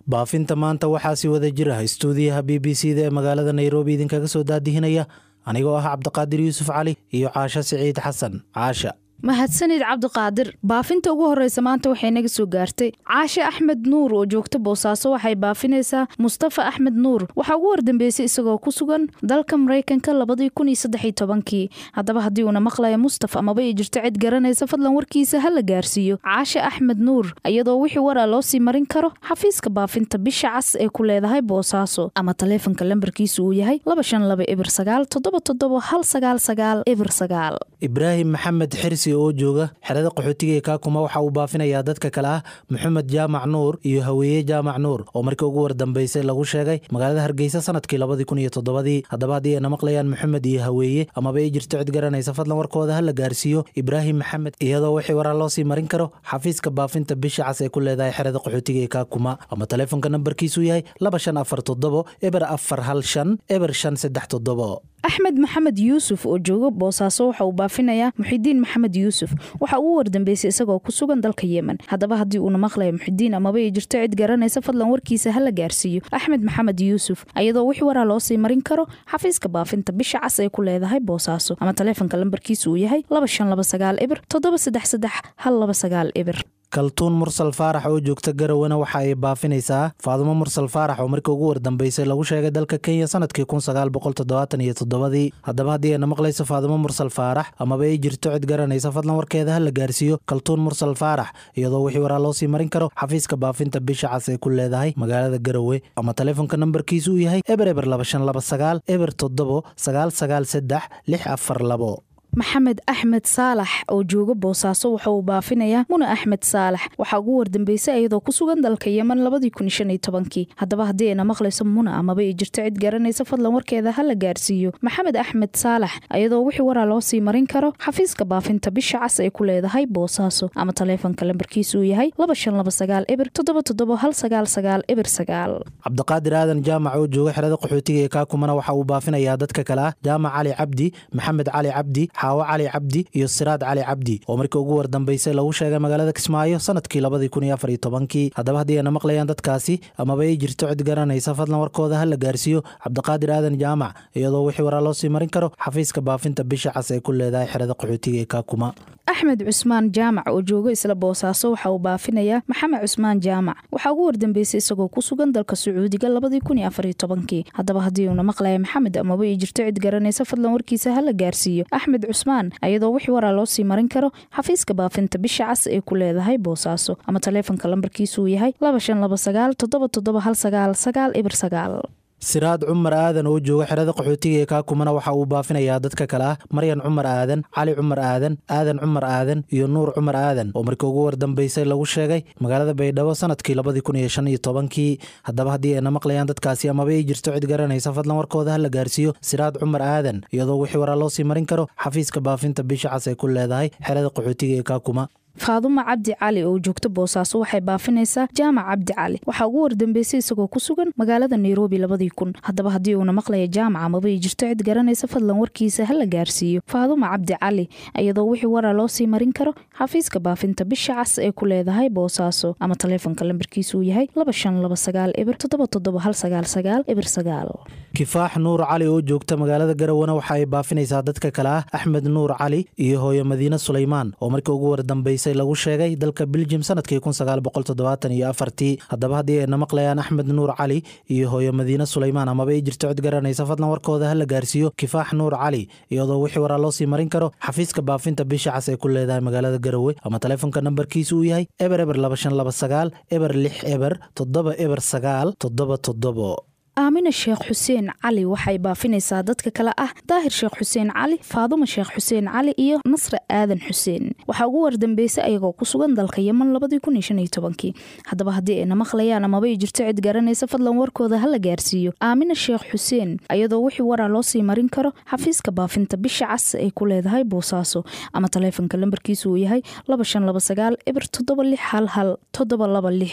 baafinta maanta waxaa si wada jir ah istuudiyaha b b c da ee magaalada nairobi idinkaga soo daadihinaya anigoo ah cabdiqaadir yuusuf cali iyo caasho siciid xasan caasha mahadsanid cabdiqaadir baafinta ugu horeysa maanta waxay naga soo gaartay caashe axmed nuur oo joogta boosaaso waxay baafinaysaa mustafa axmed nuur waxaa ugu wardambeysay isagoo ku sugan dalka maraykanka labadii kun iyo saddexiy tobankii haddaba haddii uuna maqlaya mustaf amaba ay jirto cid garanaysa fadlan warkiisa ha la gaarsiiyo caashe axmed nuur iyadoo wixii waraa loo sii marin karo xafiiska baafinta bisha cas ee ku leedahay boosaaso ama taleefanka lambarkiisu uu yahay laba shan laba ebir sagaal toddoba toddoba hal sagaal sagaal ebir sagaal ibraahim maxamed xirsi oo jooga xerada qaxootiga ee kaakuma waxa uu baafinayaa dadka kale ah maxamed jaamac nuur iyo haweeye jaamac nuur oo markii ugu wardambeysay lagu sheegay magaalada hargeysa sanadkii labadii kun iyo toddobadii haddaba haddii ayna maqlayaan maxamed iyo haweeye amaba ay jirto cid garanaysa fadlan warkooda ha la gaarsiiyo ibraahim maxamed iyadoo wixii waraa loo sii marin karo xafiiska baafinta bisha cas ee ku leedahay xerada qaxootiga ee kaakuma ama taleefonka nambarkiisu yahay laba shan afar toddobo eber afar hal shan eber shan saddex toddobo axmed maxamed yuusuf oo jooga boosaaso waxa uu baafinayaa muxidiin maxamed yuusuf waxa uu wardambeysay isagoo ku sugan dalka yemen haddaba haddii uuna maqlaya muxidiin amaba ay jirto cid garanaysa fadlan warkiisa ha la gaarsiiyo axmed maxamed yuusuf iyadoo wixii waraa loo sii marin karo xafiiska baafinta bisha cas ay ku leedahay boosaaso ama taleefonka lambarkiisa uu yahay laba shan laba sagaal ebir toddoba saddex saddex hal laba sagaal ebir kaltuun mursal faarax oo joogta garawana waxa ay baafinaysaa faadumo mursal faarax oo markii ugu wardambeysay lagu sheegay dalka kenya sanadkii kun sagaal boqol toddobaatan iyo toddobadii haddaba haddii ayna maqlayso faadumo mursal faarax amaba ay jirto cid garanaysa fadlan warkeeda ha la gaarsiiyo kaltuun mursal faarax iyadoo wixii waraa loo sii marin karo xafiiska baafinta bisha cas ay ku leedahay magaalada garowe ama taleefonka nambarkiisu uu yahay eber eber laba shan laba sagaal eber toddobo sagaal sagaal saddex lix afar labo maxamed axmed saalax oo jooga boosaaso waxa uu baafinayaa muna axmed saalax waxaa ugu wardambeysay iyadoo ku sugan dalka yemen labadii kun shan iyo tobankii haddaba haddii ayna maqlayso muna amaba ay jirto cid garanaysa fadlan warkeeda ha la gaarsiiyo maxamed axmed saalax iyadoo wixii waraa loo sii marin karo xafiiska baafinta bisha cas ay ku leedahay boosaaso ama taleefonka lambarkiisu uu yahay laba shan laba sagaal ebir toddoba toddoba hal sagaal sagaal ebir sagaal cabdiqaadir aadan jaamac oo jooga xerada qaxootiga ee kaakumana waxa uu baafinayaa dadka kale ah jaamac cali cabdi maxamed cali cabdi xaawo cali cabdi iyo siraad cali cabdi oo markii ugu wardambeysay lagu sheegay magaalada kismaayo sanadkii labadii kun iyo afar iyo tobankii haddaba haddii ayna maqlayaan dadkaasi amaba ay jirto cid garanaysa fadlan warkooda ha la gaarsiiyo cabdiqaadir aadan jaamac iyadoo wixii waraa loo sii marin karo xafiiska baafinta bisha cas ay ku leedahay xerada qaxootiga ee kaakuma axmed cusmaan jaamac oo jooga isla boosaaso waxa uu baafinayaa maxamed cusmaan jaamac waxaa ugu wardambeysay isagoo ku sugan dalka sacuudiga labadii kun iyo afar iyo tobankii haddaba haddii uuna maqlaya maxamed amaba ay jirto cid garanaysa fadlan warkiisa ha la gaarsiiyo axmed cusmaan iyadoo wixii waraa loo sii marin karo xafiiska baafinta bisha cas ee ku leedahay boosaaso ama taleefonka lambarkiisu uu yahay laba shan laba sagaal toddoba toddoba hal sagaal sagaal ibir sagaal siraad cumar aadan oo jooga xerada qaxootiga ee kaakumana waxa uu baafinayaa dadka kale ah maryan cumar aadan cali cumar aadan aadan cumar aadan iyo nuur cumar aadan oo markii ugu wardambeysay lagu sheegay magaalada baydhabo sanadkii labadii kun iyo shan iyo tobankii haddaba haddii ayna maqlayaan dadkaasi amaba ay jirto cid garanaysa fadlan warkooda ha la gaarsiiyo siraad cumar aadan iyadoo wixii waraa loo sii marin karo xafiiska baafinta bisha cas ay ku leedahay xerada qaxootiga ee kaakuma faadumo cabdi cali oo joogta boosaaso waxay baafinaysaa jaamac cabdi cali waxaa ugu wardambeysay isagoo ku sugan magaalada nairobi labadii kun haddaba haddii uuna maqlaya jaamac amaba ay jirto cid garanaysa fadlan warkiisa ha la gaarsiiyo faadumo cabdi cali iyadoo wixii waraa loo sii marin karo xafiiska baafinta bisha cas ee ku leedahay boosaaso ama taleefonka lambarkiisu uu yahay laba shan laba sagaal ebir toddoba toddoba hal sagaal sagaal ebir sagaal kifaax nuur cali oo joogta magaalada garawana waxa ay baafinaysaa dadka kale ah axmed nuur cali iyo hooyo madiine sulaymaan oo markii ugu wardambeysay lagu sheegay dalka beljim sanadkii kun sagaal boqol toddobaatan iyo afartii haddaba haddii ayna maqlayaan axmed nuur cali iyo hooyo madiine sulaymaan amaba ay jirto cid garanaysa fadlan warkooda ha la gaarsiiyo kifaax nuur cali iyadoo wixii waraa loo sii marin karo xafiiska baafinta bisha cas ay ku leedahay magaalada garowe ama taleefonka nambarkiisu uu yahay eber eber laba shan laba sagaal eber lix eber toddoba eber sagaal toddoba toddobo aamina sheekh xuseen cali waxay baafinaysaa dadka kale ah daahir sheekh xuseen cali faadumo sheekh xuseen cali iyo nasre aadan xuseen waxaa ugu wardambeysay ayagoo ku sugan dalka yeman labadii kun iyo shan iyo tobankii haddaba haddii ayna maqlayaan amaba ay jirto cid garanaysa fadlan warkooda ha la gaarsiiyo aamina sheekh xuseen iyadoo wixii waraa loo sii marin karo xafiiska baafinta bisha cas ay ku leedahay boosaaso ama taleefonka lambarkiisu uu yahay laba shan laba sagaal eber toddoba lix hal hal toddoba laba lix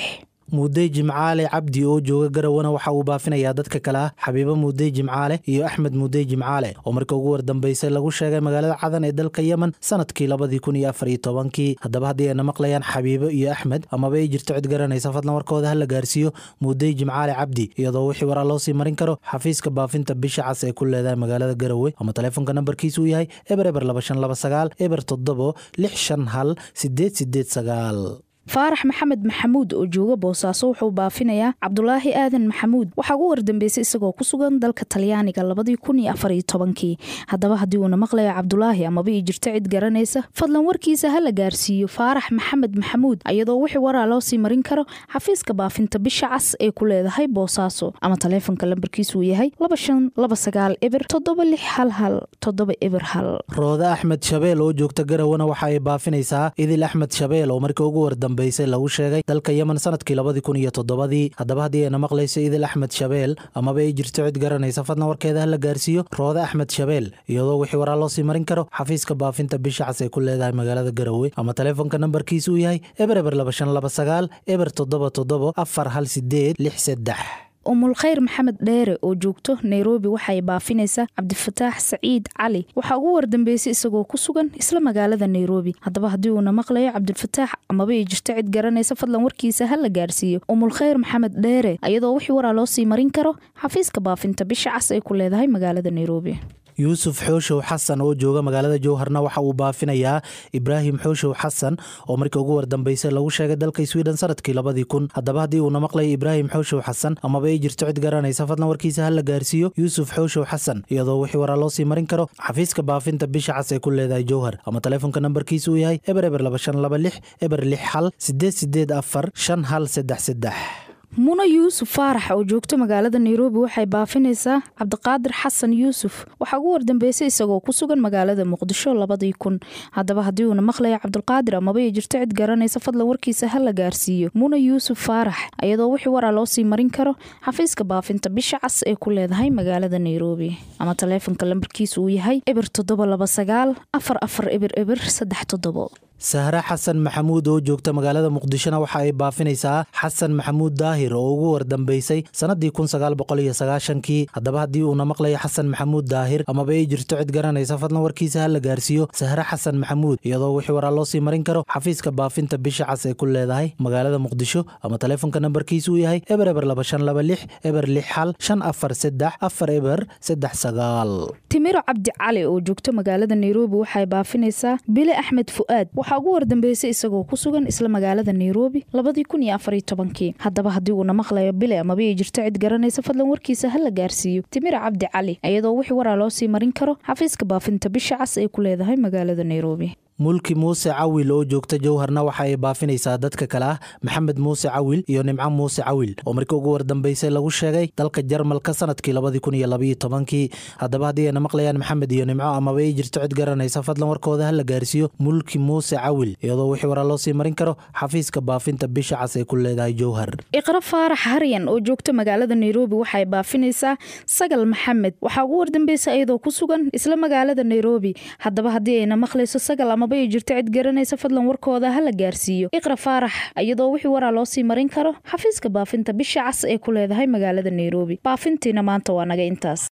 muudey jimcaale cabdi oo jooga garawana waxa uu baafinayaa dadka kale ah xabiibo muudey jimcaale iyo axmed muudey jimcaale oo markii ugu wardambeysay lagu sheegay magaalada cadan ee dalka yemen sanadkii labadii kun iyo afar iyo tobankii haddaba haddii ayna maqlayaan xabiibo iyo axmed amaba ay jirto cid garanaysa fadlan warkooda ha la gaarsiiyo muudey jimcaale cabdi iyadoo wixii waraa loo sii marin karo xafiiska baafinta bisha cas ee ku leedahay magaalada garowe ama taleefonka nambarkiisu uu yahay eber eber laba shan laba sagaal eber toddobo lix shan hal sideed sideed sagaal faarax maxamed maxamuud oo jooga boosaaso wuxuu baafinayaa cabdulaahi aadan maxamuud waxaa ugu wardambeysay isagoo ku sugan dalka talyaaniga labadii kun iyo afar iyo tobankii haddaba haddii uuna maqlayo cabdulaahi amaba ii jirto cid garanaysa fadlan warkiisa ha la gaarsiiyo faarax maxamed maxamuud iyadoo wixii waraa loo sii marin karo xafiiska baafinta bisha cas ee ku leedahay boosaaso ama taleefonka lambarkiisu uu yahay laba shan laba sagaal eber toddoba lix hal hal toddoba eber hal roode axmed shabeel oo joogta garawana waxa ay baafinaysaa idil axmed shabeel oo markii ugu wardam lagu sheegay dalka yemen sanadkii labadii kun iyo toddobadii haddaba haddii ayna maqlayso idil axmed shabeel amaba ay jirto cid garanaysa fadlan warkeeda ha la gaarsiiyo roode axmed shabeel iyadoo wixii waraa loo sii marin karo xafiiska baafinta bisha cas ay ku leedahay magaalada garowe ama taleefonka nambarkiisa uu yahay eber eber laba shan laba sagaal eber toddoba toddobo afar hal sideed lix seddex umulkhayr maxamed dheere oo joogto nairobi waxay baafinaysaa cabdifataax saciid cali waxaa ugu wardambeysay isagoo ku sugan isla magaalada nairobi haddaba haddii uuna maqlayo cabdifataax amaba ay jirto cid garanaysa fadlan warkiisa ha la gaarsiiyo umulkhayr maxamed dheere iyadoo wixii waraa loo sii marin karo xafiiska baafinta bisha cas ay ku leedahay magaalada nairobi yuusuf xooshow xasan oo jooga magaalada jowharna waxa uu baafinayaa ibraahim xooshow xasan oo markii ugu wardambeysay lagu sheegay dalka sweden sanadkii labadii kun haddaba haddii uuna maqlayo ibraahim xooshow xasan amaba ay jirto cid garanaysa fadlan warkiisa ha la gaarsiiyo yuusuf xooshow xasan iyadoo wixii waraa loo sii marin karo xafiiska baafinta bisha cas ee ku leedahay jowhar ama taleefonka nambarkiisa uu yahay eber eber laba shan laba lix eber lix hal sideed sideed afar shan hal seddex seddex muna yuusuf faarax oo joogto magaalada nairobi waxay baafinaysaa cabdiqaadir xasan yuusuf waxaa ugu wardambeysay isagoo ku sugan magaalada muqdisho labadii kun haddaba haddii uuna maqlayo cabdulqaadir amaba ay jirto cid garanaysa fadlan warkiisa ha la gaarsiiyo muna yuusuf faarax iyadoo wixii waraa loo sii marin karo xafiiska baafinta bisha cas ee ku leedahay magaalada nairobi ama taleefonka lambarkiisa uu yahay eber toddoba laba sagaal afar afar eber eber saddex toddobo sahre xasan maxamuud oo joogta magaalada muqdishona waxa ay baafinaysaa xasan maxamuud daahir oo ugu wardambeysay sannadii kun sagaal boqol iyo sagaashankii haddaba haddii uuna maqlayo xasan maxamuud daahir amaba ay jirto cid garanaysa fadlan warkiisa ha la gaarsiiyo sahre xasan maxamuud iyadoo wixii waraa loo sii marin karo xafiiska baafinta bisha cas ee ku leedahay magaalada muqdisho ama taleefonka nambarkiisa uu yahay eber eber laba shan laba lix eber lix xal shan afar seddex afar eber saddex sagaal timiro cabdi cali oo joogto magaalada nairobi waxay baafinaysaa bile axmed fu'aad waxaa ugu wardambeysay isagoo ku sugan isla magaalada nairobi labadii kun iyo afariyo tobankii haddaba haddii uuna maqlayo bile amaba ay jirto cid garanaysa fadlan warkiisa ha la gaarsiiyo timira cabdi cali iyadoo wixii waraa loo sii marin karo xafiiska baafinta bisha cas ay ku leedahay magaalada nairobi mulki muuse cawil oo joogta jowharna waxa ay baafinaysaa dadka kale ah maxamed muuse cawil iyo nimco muuse cawil oo markii ugu wardambeysay lagu sheegay dalka jarmalka sanadkii labadii kun iyo labaiyo tobankii haddaba haddii ayna maqlayaan maxamed iyo nimco amaba ay jirto cid garanaysa fadlan warkooda ha la gaarsiiyo mulki muuse cawil iyadoo wixii waraa loo sii marin karo xafiiska baafinta bisha cas ay ku leedahay jowhar iqra faarax haryan oo joogta magaalada nairobi waxay baafinaysaa sagal maxamed waxaa ugu wardambeysay iyadoo ku sugan isla magaalada nairobi haddaba haddii ayna maqlayso sagal ama ay jirto cid garanaysa fadlan warkooda ha la gaarsiiyo iqra faarax iyadoo wixii waraa loo sii marin karo xafiiska baafinta bisha cas ee ku leedahay magaalada nairobi baafintiina maanta waa naga intaas